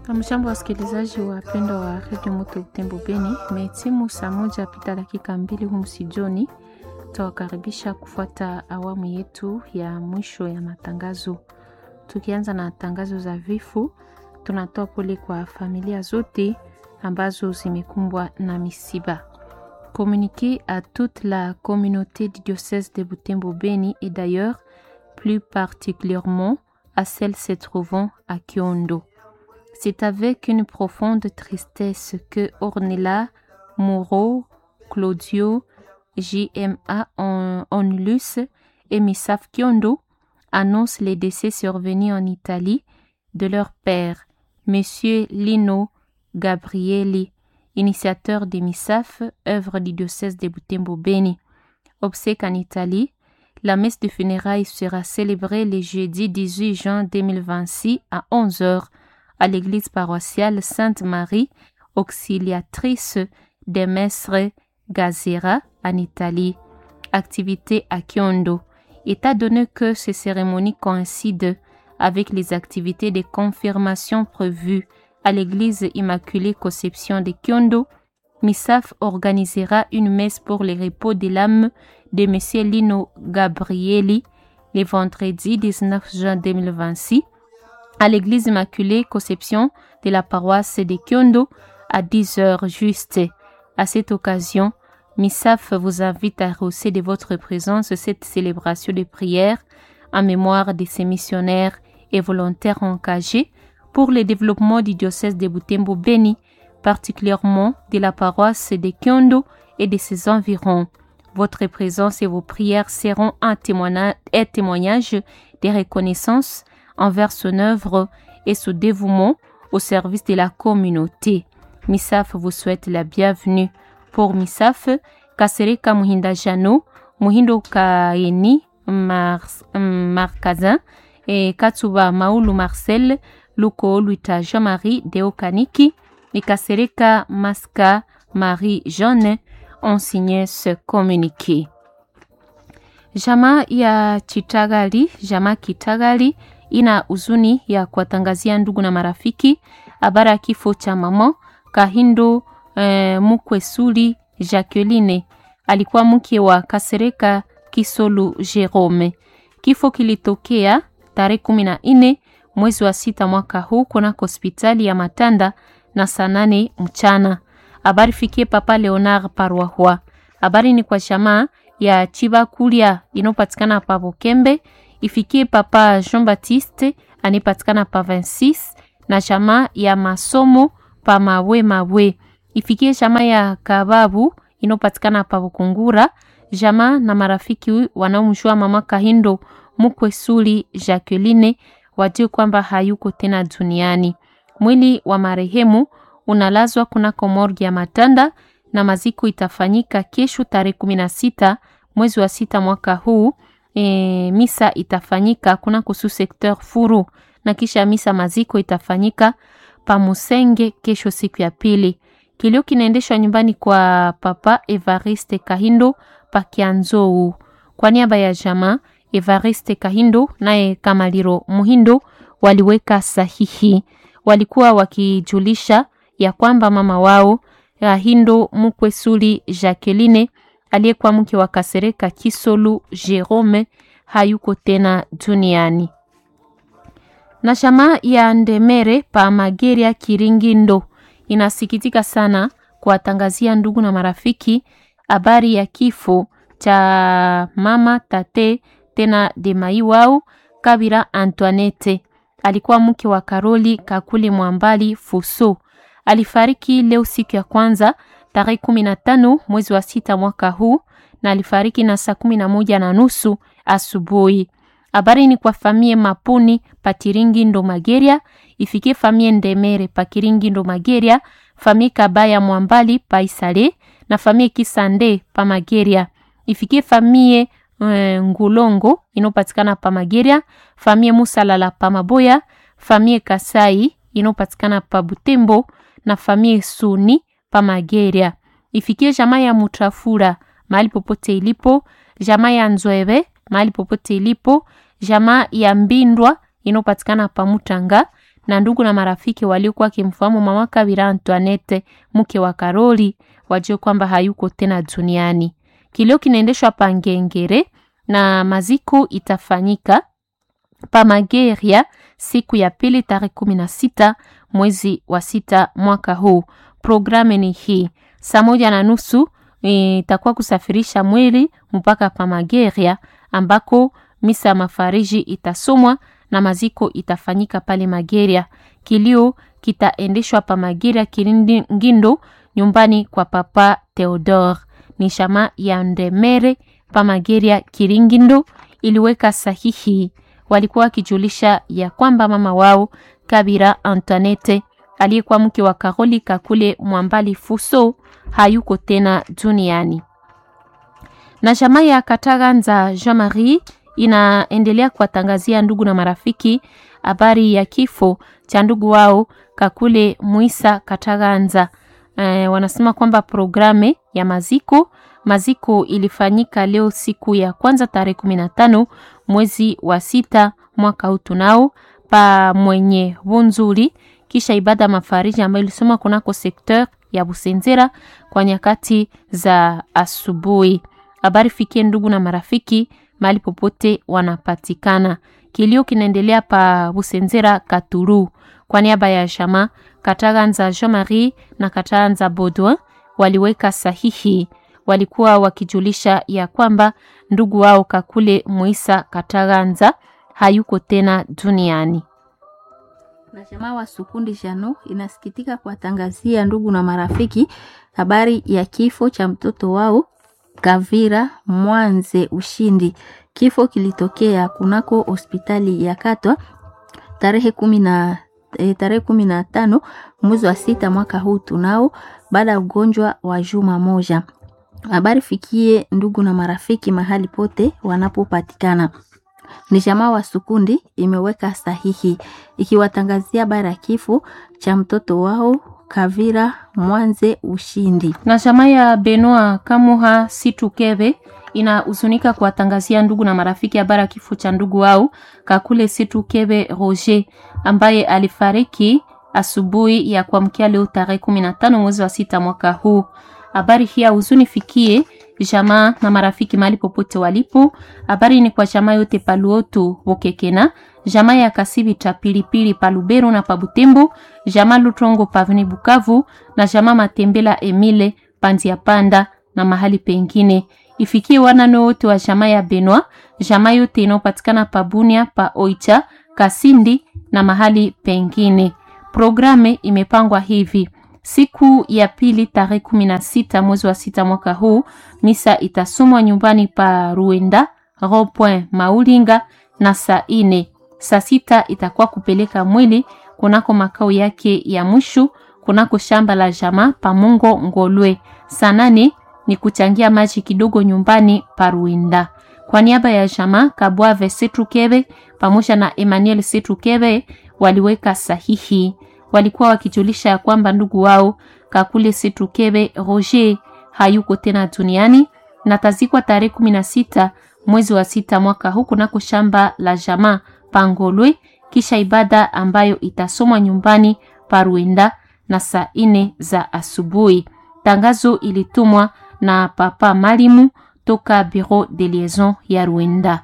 Hamjambo wasikilizaji wapendwa wa redio Moto Butembo Beni, imetimu saa moja pita dakika mbili humu sijoni. Tawakaribisha kufuata awamu yetu ya mwisho ya matangazo. Tukianza na tangazo za vifo, tunatoa pole kwa familia zote ambazo zimekumbwa na misiba. Communiquer à toute la communauté du diocèse de Butembo Beni et d'ailleurs plus particulièrement à celle se trouvant à Kiondo. C'est avec une profonde tristesse que Ornella, Moreau, Claudio, JMA Onlus et Misaf Kiondo annoncent les décès survenus en Italie de leur père, Monsieur Lino Gabrielli, initiateur de MISAF, œuvre du diocèse de Butembo Beni. Obsèque en Italie, la messe de funérailles sera célébrée le jeudi 18 juin 2026 à 11h à l'église paroissiale Sainte-Marie, auxiliatrice des Mestres Gazera en Italie. Activité à Kiondo. État donné que ces cérémonies coïncident avec les activités de confirmation prévues à l'église Immaculée Conception de Kiondo, MISAF organisera une messe pour le repos de l'âme de M. Lino Gabrielli le vendredi 19 juin 2026 à l'église Immaculée Conception de la paroisse de Kiondo à 10 heures juste. À cette occasion, MISAF vous invite à rehausser de votre présence cette célébration de prière en mémoire de ces missionnaires et volontaires engagés pour le développement du diocèse de Butembo Beni, particulièrement de la paroisse de Kiondo et de ses environs. Votre présence et vos prières seront un témoignage, un témoignage de reconnaissance envers son œuvre et son dévouement au service de la communauté. MISAF vous souhaite la bienvenue. Pour MISAF, Kasereka Muhinda Jano, Muhindo Kaeni Markazin et Katsuba Maulu Marcel, Luko Luita Jean-Marie Deokaniki et Kasereka Maska Marie Jeanne ont signé ce communiqué. Jamaa ya Chitagali, jamaa Kitagali ina huzuni ya kuwatangazia ndugu na marafiki habari ya kifo cha mama Kahindo eh, Mukwesuli Jacqueline alikuwa mke wa Kasereka Kisolu Jerome. Kifo kilitokea tarehe kumi na nne mwezi wa sita mwaka huu kunako hospitali ya Matanda na saa nane mchana. Habari fikie Papa Leonard Parwahwa. Habari ni kwa jamaa ya Chiba Kulia inayopatikana pa Bokembe, ifikie Papa Jean Baptiste anayepatikana pa 26 na jamaa ya masomo pa Mawe Mawe, ifikie jamaa ya Kababu inayopatikana pa Bukungura, jamaa na marafiki wanaomjua mama Kahindo Mukwesuli Jacqueline wajue kwamba hayuko tena duniani. Mwili wa marehemu unalazwa kunako morgi ya Matanda na maziko itafanyika kesho tarehe kumi na sita mwezi wa sita mwaka huu. E, misa itafanyika kunako su sekteur Furu na kisha misa maziko itafanyika pa Musenge kesho siku ya pili. Kilio kinaendeshwa nyumbani kwa Papa Evariste Kahindo pa Kianzou. Kwa niaba ya jamaa Evariste Kahindo naye Kamaliro Muhindo waliweka sahihi. Walikuwa wakijulisha ya kwamba mama wao Kahindo Mukwesuli Jacqueline aliyekuwa mke wa Kasereka Kisolu Jerome hayuko tena duniani. Na jamaa ya Ndemere pa Mageria Kiringindo inasikitika sana kuwatangazia ndugu na marafiki habari ya kifo cha mama tate tena demai wao Kabira Antoinette. Alikuwa mke wa Karoli Kakule Mwambali Fuso. Alifariki leo siku ya kwanza tarehe kumi na tano mwezi wa sita mwaka huu na alifariki na saa kumi na moja na nusu asubuhi. Habari ni kwa famie Mapuni Patiringi ndo Mageria, ifikie famie Ndemere Pakiringi ndo Mageria, famie Kabaya Mwambali Paisale na famie Kisande pa Mageria, ifikie famie e, Ngulongo inopatikana pa Mageria, famie Musalala pa Maboya, famie Kasai inopatikana pa Butembo na famie Suni pa Mageria. Ifikie jamaa ya Mutrafura mahali popote ilipo, jamaa ya Nzwebe mahali popote ilipo, jamaa ya Mbindwa inopatikana pa Mutanga na ndugu na marafiki waliokuwa wakimfahamu mama Kabira Antoinette, mke wa Karoli, wajue kwamba hayuko tena duniani. Kilio kinaendeshwa pa Ngengere na maziko itafanyika pa Mageria siku ya pili tarehe kumi na sita mwezi wa sita mwaka huu. Programu ni hii: saa moja na nusu itakuwa kusafirisha mwili mpaka pa Mageria ambako misa ya mafariji itasomwa na maziko itafanyika pale Mageria. Kilio kitaendeshwa pa Mageria Kilindi Ngindo, nyumbani kwa Papa Theodore. Ni shama ya Ndemere pa Mageria Kiringindo iliweka sahihi. Walikuwa wakijulisha ya kwamba mama wao Kabira Antoinette aliyekuwa mke wa Karoli Kakule Mwambali Fuso hayuko tena duniani. Na jamaa ya Kataganza Jean Marie inaendelea kuwatangazia ndugu na marafiki habari ya kifo cha ndugu wao Kakule Muisa Kataganza. E, wanasema kwamba programe ya maziko maziko ilifanyika leo siku ya kwanza tarehe kumi na tano mwezi wa sita mwaka huu tunao pa mwenye Bunzuli, kisha ibada mafariji ambayo ilisoma kunako sekteur ya Busenzera kwa nyakati za asubuhi. Habari fikie ndugu na marafiki mahali popote wanapatikana. Kilio kinaendelea pa Busenzera Katuru. Kwa niaba ya Jama Kataganza Jean Marie na Kataganza Baudouin waliweka sahihi, walikuwa wakijulisha ya kwamba ndugu wao Kakule Muisa Kataganza hayuko tena duniani. Na jamaa wa Sukundi Jano inasikitika kuwatangazia ndugu na marafiki habari ya kifo cha mtoto wao Kavira Mwanze Ushindi. Kifo kilitokea kunako hospitali ya Katwa tarehe kumi na e, tarehe kumi na tano mwezi wa sita mwaka huu tunao, baada ya ugonjwa wa juma moja. Habari fikie ndugu na marafiki mahali pote wanapopatikana. Ni jamaa wa Sukundi imeweka sahihi ikiwatangazia habari ya kifo cha mtoto wao Kavira Mwanze Ushindi. Na jamaa ya Benoit Kamuha Situkebe inahuzunika kuwatangazia ndugu na marafiki habari ya kifo cha ndugu wao Kakule Situkebe Roger ambaye alifariki asubuhi ya kuamkia leo tarehe 15 mwezi wa sita mwaka huu. Habari hii huzuni fikie jamaa na marafiki mahali popote walipo. Habari ni kwa jamaa yote Paluoto Bokekena, jamaa ya Kasibi cha Pilipili Palubero na Pabutembo, jamaa Lutrongo Pavni Bukavu na jamaa Matembela Emile Pandia Panda na mahali pengine. Ifikie wanano wote wa jamaa ya Benoit, jamaa yote inayopatikana Pabunia, pa Oicha, Kasindi na mahali pengine. Programe imepangwa hivi: Siku ya pili tarehe kumi na sita mwezi wa sita mwaka huu, misa itasomwa nyumbani pa Ruenda Rond-Point Maulinga na saa ine. Saa sita itakuwa kupeleka mwili kunako makao yake ya mwisho kunako shamba la jamaa pa Mungo Ngolwe. Saa nane ni kuchangia maji kidogo nyumbani pa Ruenda. Kwa niaba ya jamaa Kabwave Setrukebe pamoja na Emmanuel Setrukebe waliweka sahihi walikuwa wakijulisha ya kwamba ndugu wao Kakule Situkebe Roger hayuko tena duniani na tazikwa tarehe kumi na sita mwezi wa sita mwaka huu kunako shamba la jamaa Pangolwe, kisha ibada ambayo itasomwa nyumbani Paruenda na saa ine za asubuhi. Tangazo ilitumwa na Papa Malimu toka Bureau de Liaison ya Ruenda.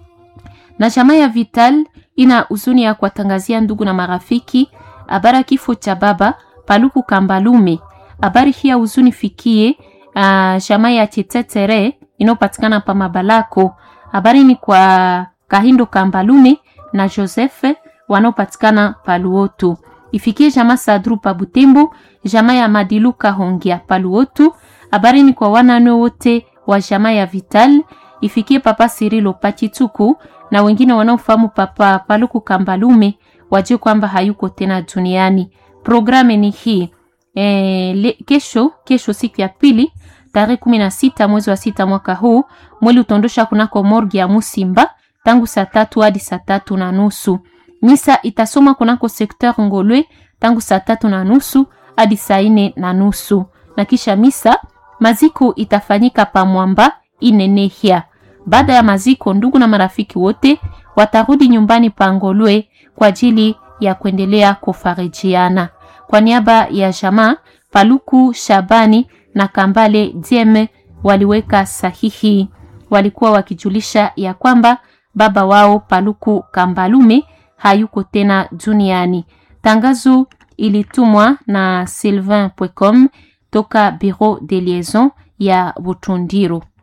Na jamaa ya Vital ina huzuni ya kuwatangazia ndugu na marafiki habari kifo cha baba Paluku Kambalume. Habari hii ya huzuni fikie uh, jamaa ya Chitetere inayopatikana pa Mabalako. Habari ni kwa Kahindo Kambalume na Joseph wanaopatikana Paluotu. Ifikie jamaa Sadru pa Butembo, jamaa ya Madiluka Hongia Paluotu. Habari ni kwa wanane wote wa jamaa ya Vital. Ifikie papa Sirilo Pachituku na wengine wanaofahamu papa Paluku Kambalume wajue kwamba hayuko tena duniani. Programu ni hii e, le, kesho kesho siku ya pili tarehe kumi na sita mwezi wa sita mwaka huu mwili utondosha kunako morgi ya Musimba tangu saa tatu hadi saa tatu na nusu. Misa itasoma kunako sekteur Ngolwe tangu saa tatu na nusu hadi saa ine na nusu na kisha misa maziko itafanyika pa Mwamba Inenehia. Baada ya maziko, ndugu na marafiki wote watarudi nyumbani pa Ngolwe kwa ajili ya kuendelea kufarijiana. Kwa niaba ya jamaa Paluku Shabani na Kambale Dieme waliweka sahihi. Walikuwa wakijulisha ya kwamba baba wao Paluku Kambalume hayuko tena duniani. Tangazo ilitumwa na Sylvain Pwecom toka Bureau de Liaison ya Butundiro.